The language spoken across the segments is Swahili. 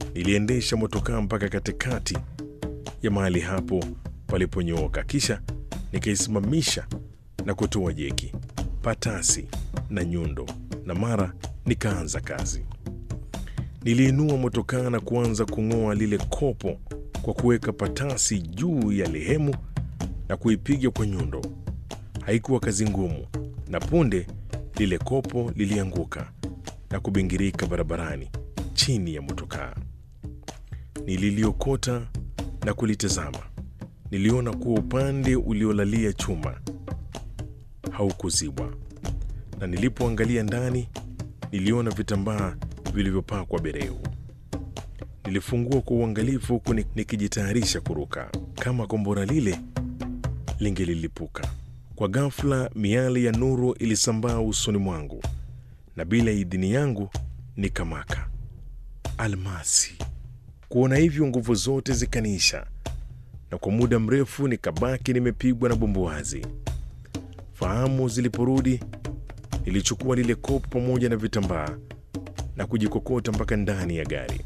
Niliendesha motokaa mpaka katikati ya mahali hapo paliponyooka, kisha nikaisimamisha na kutoa jeki, patasi na nyundo, na mara nikaanza kazi. Niliinua motokaa na kuanza kung'oa lile kopo kwa kuweka patasi juu ya lehemu na kuipiga kwa nyundo. Haikuwa kazi ngumu, na punde lile kopo lilianguka na kubingirika barabarani chini ya motokaa. Nililiokota na kulitazama. Niliona kuwa upande uliolalia chuma haukuzibwa, na nilipoangalia ndani niliona vitambaa vilivyopakwa bereu. Nilifungua kwa uangalifu huku nikijitayarisha kuruka kama kombora lile lingelilipuka. Kwa ghafla, miali ya nuru ilisambaa usoni mwangu na bila idhini yangu nikamaka. Almasi! Kuona hivyo, nguvu zote zikaniisha, na kwa muda mrefu nikabaki nimepigwa na bumbuazi. Fahamu ziliporudi, nilichukua lile kopo pamoja na vitambaa na kujikokota mpaka ndani ya gari.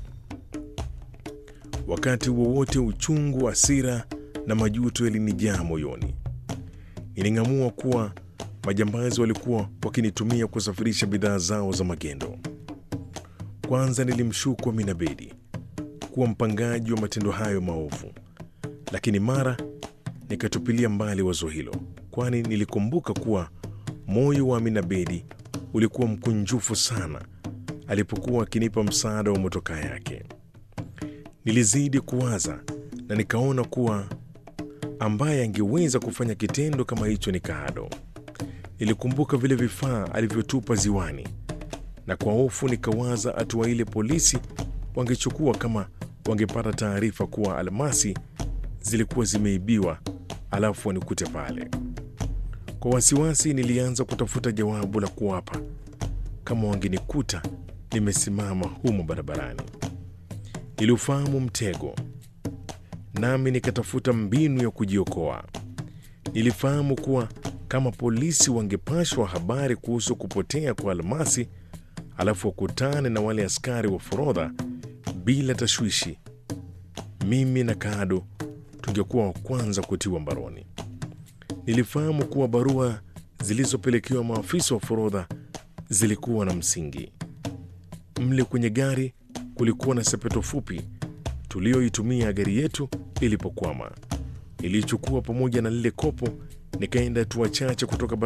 Wakati wowote uchungu, hasira na majuto yalinijaa moyoni. Niling'amua kuwa majambazi walikuwa wakinitumia kusafirisha bidhaa zao za magendo. Kwanza nilimshuku Amina Bedi kuwa mpangaji wa matendo hayo maovu, lakini mara nikatupilia mbali wazo hilo, kwani nilikumbuka kuwa moyo wa Amina Bedi ulikuwa mkunjufu sana alipokuwa akinipa msaada wa motokaa yake. Nilizidi kuwaza na nikaona kuwa ambaye angeweza kufanya kitendo kama hicho ni Kaado. Nilikumbuka vile vifaa alivyotupa ziwani, na kwa hofu nikawaza hatua ile polisi wangechukua kama wangepata taarifa kuwa almasi zilikuwa zimeibiwa, alafu wanikute pale. Kwa wasiwasi, nilianza kutafuta jawabu la kuwapa kama wangenikuta nimesimama humo barabarani. Niliufahamu mtego, nami nikatafuta mbinu ya kujiokoa. Nilifahamu kuwa kama polisi wangepashwa habari kuhusu kupotea kwa almasi, alafu wakutane na wale askari wa forodha bila tashwishi, mimi na Kaado tungekuwa wa kwanza kutiwa mbaroni. Nilifahamu kuwa barua zilizopelekewa maafisa wa forodha zilikuwa na msingi. Mle kwenye gari kulikuwa na sepeto fupi tuliyoitumia gari yetu ilipokwama. Nilichukua pamoja na lile kopo, nikaenda hatua chache kutoka